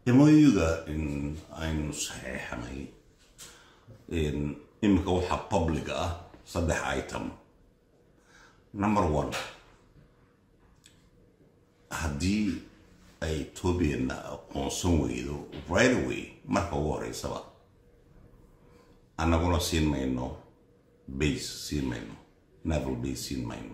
emoyuga aynu saxeexanay iminka waxaa public ah saddex item number one haddii ay etoobiyana aqoonsan weydo right away marka ugu horeysaba annaguna siin mayno base siin mayno naval base siin mayno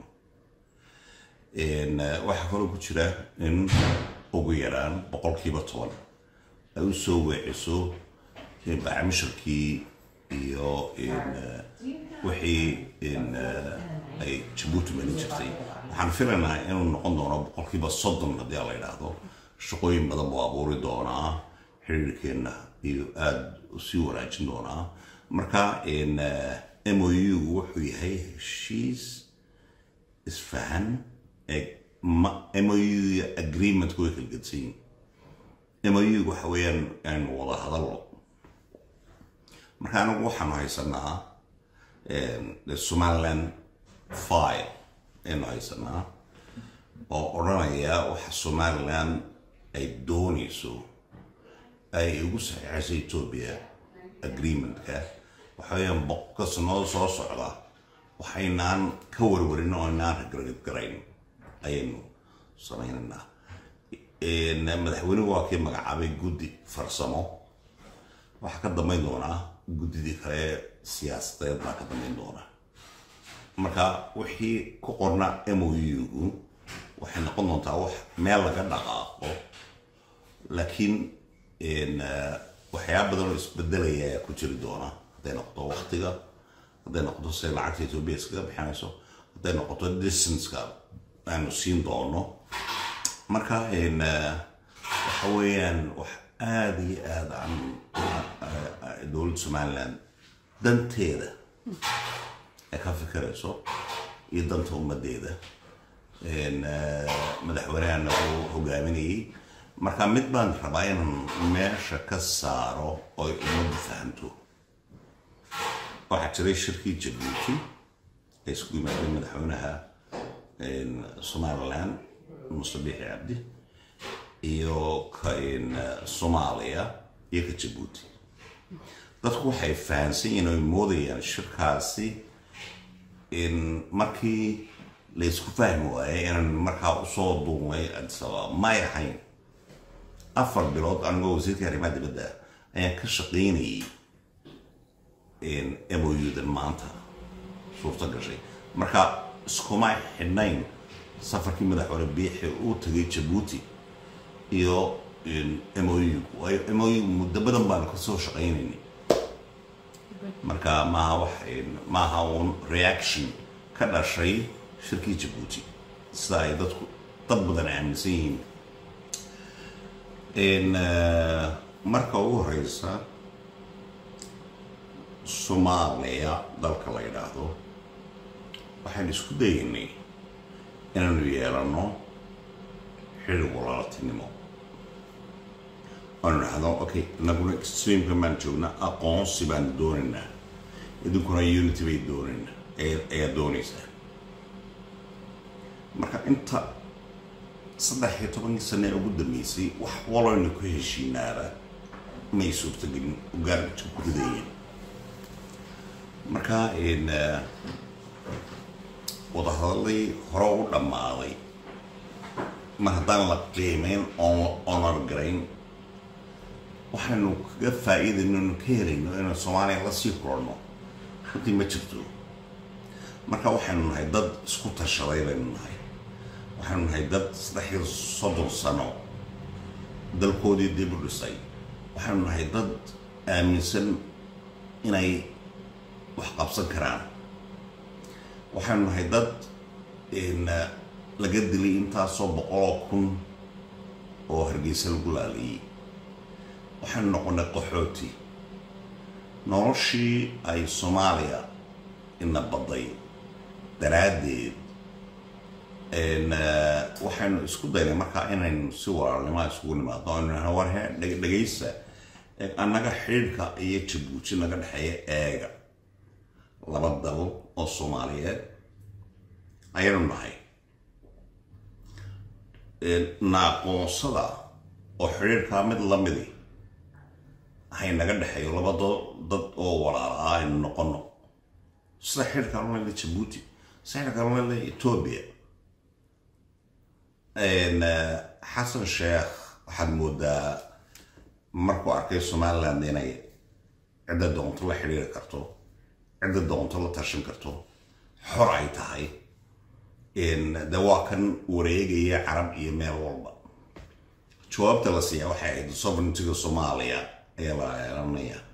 waxaa kaloo ku jira in ugu yaraan boqolkiiba toban ay u soo weeciso bacmishirkii iyo wixii ay jabuuti marin jirtay waxaan filaynaa inuu noqon doono boqolkiiba soddon haddii la yidhaahdo shaqooyin badan buu abuuri doonaa xiriirkeenna iyo aada sii wanaajin doonaa marka mou wuxuu yahay heshiis isfahan mou agreementku way kala gedsan yihin mou waxa weeyaan aynu wada hadallo marka anagu waxaanu haysanaa somaliland file aynu haysanaa oo odhanaya waxa somaliland ay doonayso ay ugu saxiixayso etoobiya agreementka waxa weeyaan boqolka sanado soo socda waxaynaan ka warwarin oo inaan ragargarayn ayaynu samaynaynaa madaxweynuhu waa kii magacaabay guddi farsamo waxaa ka dambayn doonaa guddidii kale siyaasadeed baa ka dambayn doonaa marka wixii ku qorna mou-gu waxay noqon doontaa wax meel laga dhaqaaqo laakiin waxyaaba badan oo isbedelaya ayaa ku jiri doona hadday noqoto waktiga hadday noqoto siday lacagta etoobiya iskaga bixinayso hadday noqoto distanceka aanu siin doono marka waxa weeyaan wax aada iyo aada aan dowladda somaliland danteeda ay ka fikirayso iyo danta ummaddeeda madaxweynehana uu hogaaminayay marka mid baan rabaa inaan meesha ka saaro oy ummaddu fahamto waxaa jiray shirkii jabuuti ee isku yimaadeen madaxweynaha somaliland muse biixi cabdi iyo ka soomaaliya iyo ka jabuuti dadku waxay fahamsan yihiin oy moodayaan shirkaasi markii la isku fahmi waayay inaan markaa usoo duumay adisababa may ahayn afar bilood anigoo wasiirka arrimaha dibadda ayaan ka shaqaynayay moudan maanta suurto gashay marka iskuma xidhnayn safarkii madaxweyne biixi uu tagay jabuuti iyo mou waayo mou muddo badan baanu kasoo shaqaynaynay marka maaha wax maaha uun reaction ka dhashay shirkii jabuuti sida ay dadku dad badan aaminsan yihiin marka ugu horeysa soomaaliya dalka la yidhaahdo waxaan isku dayaynay inaanu yeelano xidhig walaaltinimo oanu dhahdo okay inaguna extreamka baan joognaa aqoonsi baan doonaynaa idinkuna unity bay doonaynaa ayaa doonaysaa marka inta saddex iyo tobankii sane ugu dambeysay wax waloyna ku heshiinaaba may suurtagelin ugaarka ku ridayeen marka wadahadalay hore u dhammaaday mar haddaan la qiimeyn oon honor garayn waxaynu kaga faa'iidayno inu ka helayno inaan soomaaliya la sii kulanno runtii ma jirto marka waxaynu nahay dad isku tashaday baynu nahay waxaynu nahay dad saddex iyo soddon sano dalkoodii dib u dhisay waxaynu nahay dad aaminsan inay wax qabsan karaan waxaynu nahay dad laga dilay intaasoo boqoloo kun oo hargeysa lagu laaliyey waxaynu noqonay qaxooti noloshii ay soomaaliya ina badday daraaddeed waxaynu isku daynay markaa inaynu si walaalnimaa isugu nimaadno aynu war he dhegaysa annaga xidhiidhka iyo jabuuti naga dhexeeya eega laba dal oo soomaaliyeed ayaynu nahay naaqoonsada oo xidhiirkaa mid la midi hay naga dhexeeyo laba dad oo walaala ah aynu noqono sida xidhiirka lala jabuuti sida xidhiirka lala etoobiya xasan sheekh waxaad moodaa markuu arkay somaliland inay cidda doonto la xidhiiri karto cidda doonto la tashan karto xor ay tahay de waa kan wareegaya carab iyo meel walba jawaabta la siiyaa waxay ahayd sovereigntiga soomaaliya ayaa la eelanaya